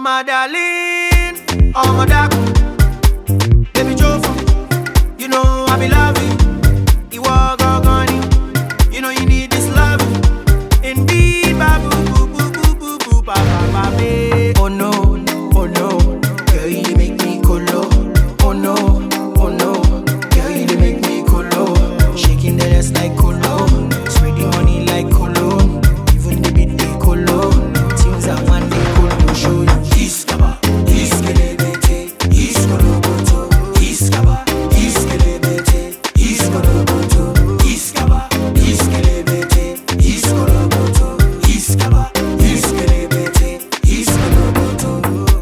my darling, oh my dark, baby Jofa, you know I be loving. You are gone, you know you need this love. Indeed, babu, boo, boo, boo, boo, boo, ba, ba, ba, babe. Oh no, oh no, girl you dey make me colo. Oh no, oh no, girl you dey make me colo. Shaking the ass like colo, spreading money like colo. Even the beat they colo. Things I want they colo show you. Iskaba, iskelebete, iskoloboto, iskaba, iskelebete, iskoloboto, iskaba, iskelebete, iskoloboto, iskaba, iskelebete, iskoloboto.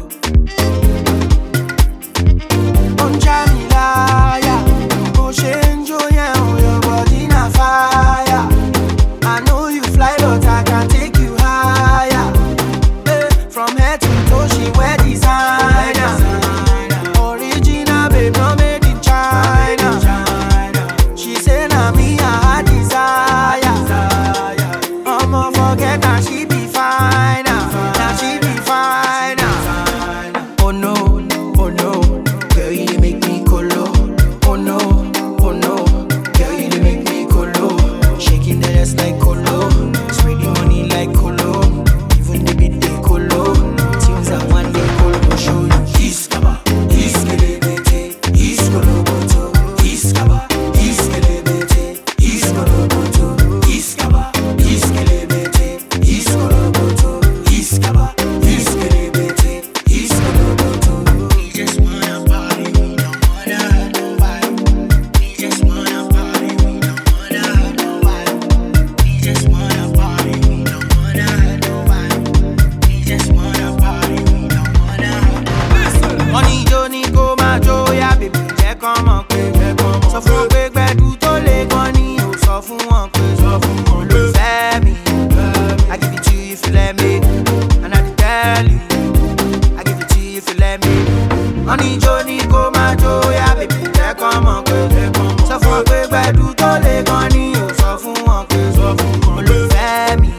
Don't try me liar. Bó ṣe ń jó yẹn o, your body na fire. I know you fly, but I can take you higher. Eh, From head to toe, she wear designer. Original, babe, no made in China. She say na me I her desire. I'ma forget that she be fine. Now she be fine. Oh no, oh no, girl you dey make me colo. Oh no, oh no, girl you dey make me colo. Shaking that ass like colo, spreading money like colo. Even the beat they colo. Tunes I want they colo show you. Iskaba, iskelebete, iskoloboto, iskaba, iskelebete, iskoloboto, iskaba, iskelebete, iskoloboto, iskaba, iskelebete, iskoloboto. We just wanna party, we don't wanna hurt nobody. We just wanna party, we don't wanna hurt nobody. We just wanna party, we don't wanna hurt nobody. We just wanna party, we don't wanna hurt nobody. Wọ́n ní ijó ní kó máa jó yá bèbí jẹ́ kán mọ̀ pé sọ fún wọn pé gbẹ̀dú tó lè gan ni ò sọ fún wọn pé sọ fún wọn ló fẹ́ mi. I give it to you if you let me and I dey tell you. I give it to you if you let me. Wọ́n ní ijó ní kó máa jó yá bèbí jẹ́ kán mọ̀ pé sọ fún wọn pé gbẹ̀dú tó lè gan ni ò sọ fún wọn pé sọ fún wọn ló fẹ́ mi.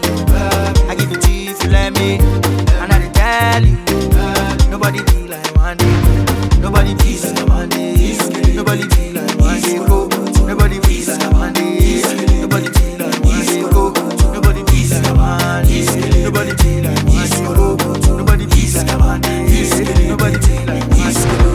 I give it to you if you let me and I dey tell you. Nobody be like one day. Nobody be like one day. Nobody be like one day. Go. Nobody be like one day. Nobody be like one day. Go. Nobody be like one day. Nobody be like one day. Go. Nobody be like one day. Nobody be like one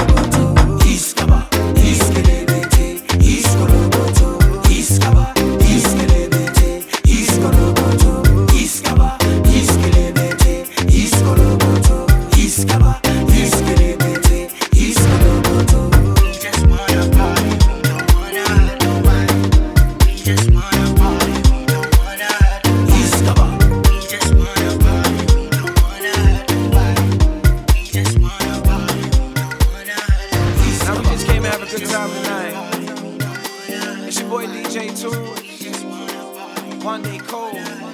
day. Iskaba, iskelebete, iskoloboto, iskaba, iskelebete, iskoloboto, iskaba, iskelebete, iskoloboto, iskaba, iskelebete, iskoloboto. We just wanna party, we don't wanna hurt nobody. We just wanna party, we don't wanna hurt nobody. Iskaba. We just wanna party, we don't wanna hurt nobody. We just wanna party, we don't wanna hurt nobody. Now we just came to have a good time tonight. It's your boy DJ Tool. One day cold.